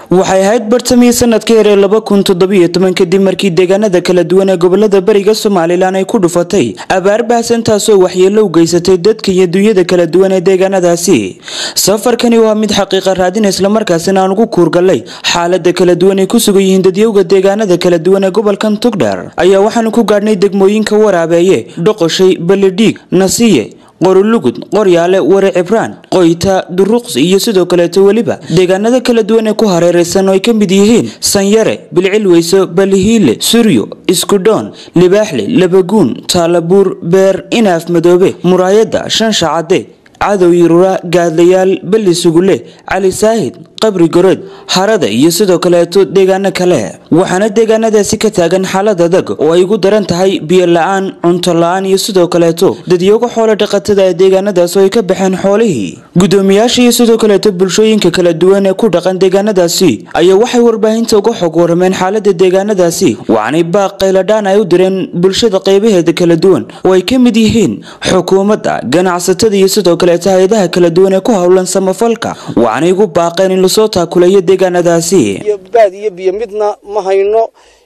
waxay ahayd bartamihii sanadka hore laba kun toddobiyo toban kadib markii deegaanada kala duwan ee gobolada bariga somalilan ay ku dhufatay abaar baahsan taasoo waxyeelo u geysatay dadka iyo dunyada kala duwan ee deegaanadaasi safarkani waa mid xaqiiqa raadin islamarkaasina aan ugu kuurgalay xaalada kala duwan ay ku sugan yihiin dadyowga deegaanada kala duwan ee gobolkan tugdheer ayaa waxaanu ku gaadhnay degmooyinka waraabeeye dhoqoshay balidhiig nasiye qorulugud qoryaale ware cibraan qoyta duruqsi iyo sidoo kaleeto weliba deegaanada kala duwan ee ku hareeraysan oo ay ka mid yihiin sanyare bilcilweyso balihiile suryo iskudhoon libaaxle labaguun taalabuur beer inaaf madoobe muraayada shanshacade cadow yirura gaadlayaal beli sugule cali saahid qabri goreed harada iyo sidoo kaleeto deegaano kale waxaana deegaanadaasi ka taagan xaalad adag oo ay ugu daran tahay biyo la-aan cunto la-aan iyo sidoo kaleeto dadyoga xoolo dhaqatada ee deegaanadaas oo ay ka baxeen xoolihii gudoomiyaasha iyo sidoo kaleeto bulshooyinka kala duwan ee ku dhaqan deegaanadaasi ayaa waxay warbaahinta uga xog warameen xaalada deegaanadaasi waxaanay baaq qayladhaan ay u direen bulshada qaybaheeda kala duwan oo ay ka mid yihiin xukuumadda ganacsatada iyo sidoo kaleeto hay-adaha kala duwan ee ku howlan samafalka waxaanay ugu baaqeen in lasoo taakulayo deegaanadaasi iyo baad iyo biyo midna ma hayno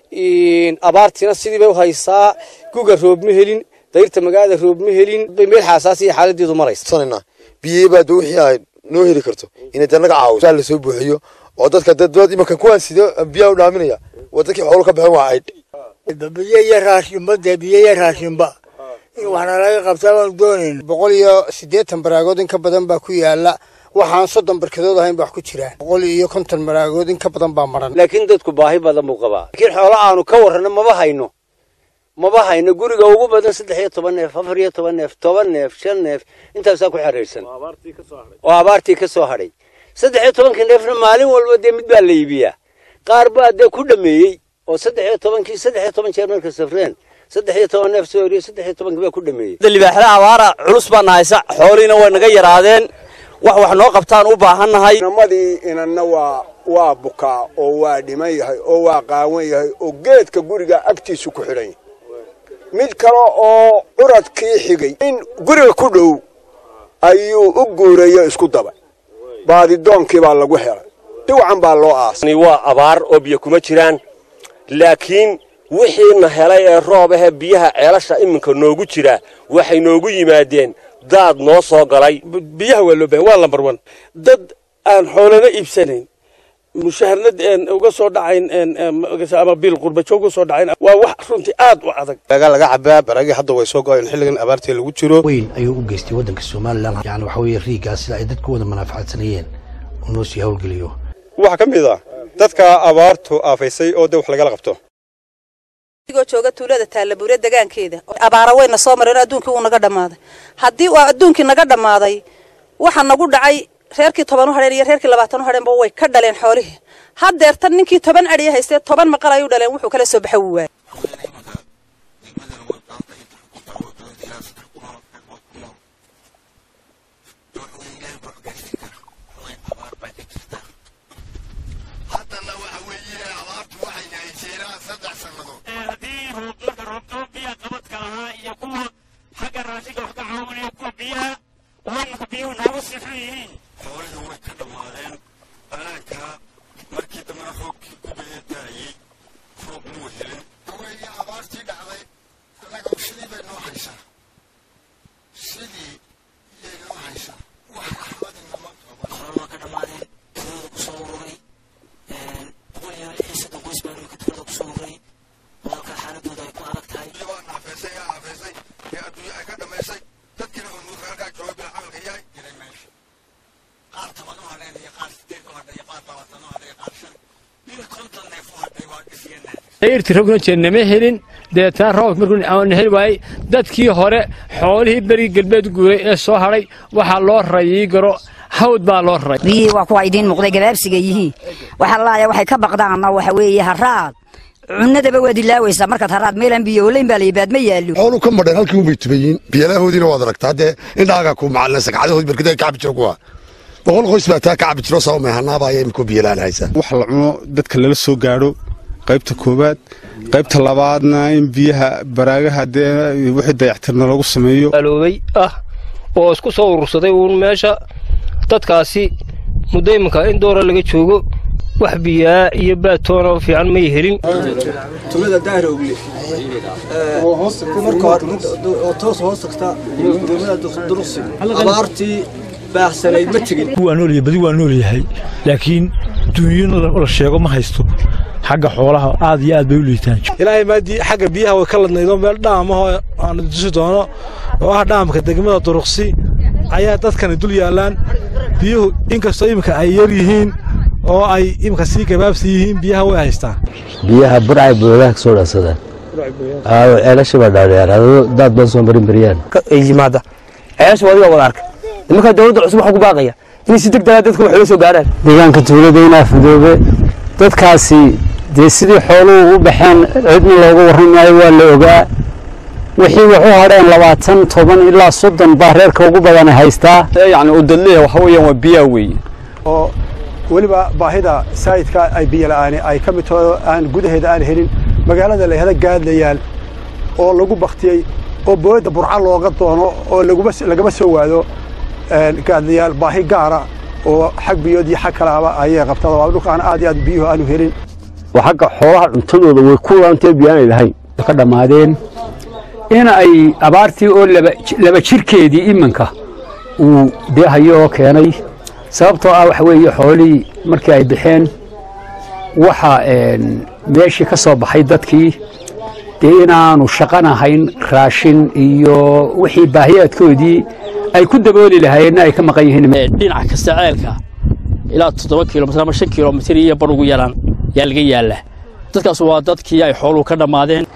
abaartiina sidii bay u haysaa guga roob ma helin dayrta magaalada roob ma helin meel xaasaasiya xaaladeedu maraysa biyebaad wixii ay noo heli karto inay dee naga caawiso la soo buuxiyo oo dadka dad imanka kuwaan sidee biyaa u dhaaminaya waa dadkii xoolo ka baxeen waa aydh biyo iyo raashinba dee biyo iyo raashinba in waxna laga qabtaa waanu doonayn boqol iyo siddeetan baraagood in ka badan baa ku yaala waxaan soddon barkadood ahayn baa wax ku jira boqol iyo konton baraagood in ka badan baa maran laakiin dadku baahi badan buu qabaa laakiin xoolo aanu ka warrano maba hayno maba hayno guriga ugu badan saddex iyo toban neef afar iyo toban neef toban neef shan neef intaasaa ku xeraysan oo abaartii ka soo hadhay saddex iyo tobankii neefna maalin walba dee mid baa la iibiyaa qaar baa dee ku dhameeyey oo saddex iyo tobankii saddex iyo toban jeer marka safreen saddex iyo toban neef soo horiyo saddex iyo tobankii baa ku dhameeyey libaaxda abaara culus baa nahaysa xooliina way naga yaraadeen wax wax noo qabtaan u baahannahay namadii inanna waa waa bukaa oo waa dhiman yahay oo waa qaawan yahay oo geedka guriga agtiisu ku xidhan yahay mid kale oo curadkii xigay in guriga ku dhow ayuu u guurayo isku dabay baadidoonkii baa lagu helay si wacan baa loo aasay waa abaar oo biyo kuma jiraan laakiin wixiina helay ee roob ahee biyaha ceelasha iminka noogu jira waxay noogu yimaadeen daad noo soo galay biyaha waa loo bahan waa lambar wan dad aan xoolana iibsanayn mushaharnad uga soo dhacayn ama biil qurbajo uga soo dhacayn waa wax runtii aad u adag laga cabaa baragii hadda way soo go-een xilligan abaartii lagu jiro weyn ayuu u geystay waddanka somalilan yani waxa weeye riigaas sida ay dadku wada manaafacaadsanayeen uu noo sii howlgeliyo waxaa ka mid ah dadka abaartu aafaysay oo dee wax lagala qabto adigoo jooga tuulada taalabuure degaankeeda abaara weyna soo mareen adduunkii wuu naga dhammaaday haddii uu adduunkii naga dhammaaday waxa nagu dhacay reerkii toban u hadheen iyo reerkii labaatan u hadheenba way ka dhaleen xoolihii haddeertan ninkii toban adhiya haystee toban maqal ay u dhaleen wuxuu kala soo baxa wuu waayay irti rogna jeennama helin deetaan roobka markuu aan heli waayey dadkii hore xoolihii berigii galbeed guuray ee soo hadhay waxaa loo rayii garo hawd baa loo raray biyihii waa kuwa idiin muuqday gabaabsiga yihiin waxa laaya waxay ka baqdaanna waxa weeye haraad cunadaba waad ilaawaysaa markaad haraad meelaan biyo olayn baa layibaad ma yaallo xoolu ka madheen halkii unbay tubayiin biyalahoodiina waad aragtaa haddee indhaaga ku macalina sagcadahood barkada ka cabi jiro kuwa boqol qoys baa taa ka cabi jiro sabab meehanaabaya imikoo biyalaan haysa wax la cuno dadka lala soo gaadho qaybta koowaad qaybta labaadna in biyaha baraagaha dee wixii dayactirna lagu sameeyo aloobay ah oo isku soo urursaday uun meesha dadkaasi muddo iminka in doora laga joogo wax biyaa iyo baatoona fiican may helin tumada daarogle marka hore oo toos hoos tagta degmada duruqsi abaartii baaxsanayd ma tegin waa nool badi waa nool yahay laakiin duunyo la sheego ma haysto xagga xoolaha aad iyo aad bay u liitaan ilaahay maadii xagga biyaha way ka ladnaydoo meel dhaamaho aanu dusi doono oo ah dhaamka degmada duruqsi ayaa dadkani dul yaallaan biyuhu inkastoo iminka ay yar yihiin oo ay iminka sii gabaabsi yihiin biyaha way haystaan biyaha burcay boodaha ka soo dhaansadaan ceelasha baa dhaadheeraado daad baan soo marin bariyaan yimaada ceelasha adiga wada arka nimanka dowladda cusub waxaa ku baaqaya inay si degdega dadka wax ula soo gaaraan deegaanka tuulada inaa fudoobe dadkaasi dee sidii xooluhu u baxeen cidna looga warran maayo waa la ogaa wixii wax u hadheen labaatan toban ilaa soddon baa reerka ugu badan haystaa yacni udadleeya waxa weeyaan waa biyaa weeye oo weliba baahida saayidka ay biyo la'aani ay ka mid taho aan gudaheeda aan helin magaalada la yahda gaadlayaal oo lagu baktiyey oo booyadda burca looga doono oo lagama soo waado gaadlayaal baahi gaara oo xag biyood iyo xag kalaaba ayay qabtaan waa dhulkaan aad iyo aad biyuhu aanu helin waa xagga xoolaha cuntadooda way ku laantee biyaanay lahayn ka dhammaadeen in ay abaartii oo laba jirkeedii iminka uu dee hayo oo keenay sababtoo ah waxa weeye xoolihii markii ay baxeen waxa meeshii ka soo baxay dadkii dee inaanu shaqanahayn raashin iyo wixii baahiyaadkoodii ay ku dabooli lahaayeenna ay ka maqan yihiin dhinac kasta ceelka ilaa toddoba kilomitir ama shan kilomitir iyo bar ugu yaraan yaa laga yaallaa dadkaas waa dadkii ay xooluhu ka dhammaadeen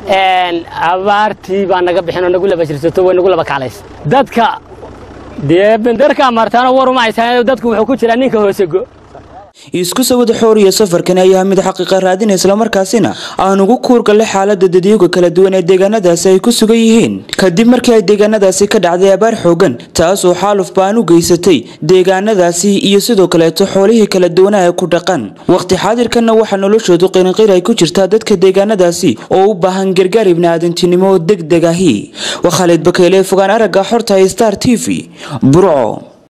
abaartii baa naga bixin oo nagu laba jirsato way nagu laba kaclays dadka dee benderka amartaana war uma haysaa dadku wuxuu ku jiraa ninka hoosego isku sawada xooriya safarkan ayaa mid xaqiiqa raadin islamarkaasina aan ugu kuurgallay xaalada dadiyuga kala duwan ee deegaanadaasi ay ku sugan yihiin kadib markii ay deegaanadaasi ka dhacday abaar xoogan taasoo xaaluf baan u geysatay deegaanadaasi iyo sidoo kaleeto xoolihii kala duwanaa ee ku dhaqan waqti xaadirkanna waxaa noloshoodu qirinqir ay ku jirtaa dadka deegaanadaasi oo u baahan gargaar ibniaadantinimo deg deg ahi waa khaalid bakeyle fogaan aragga xorta star t v burco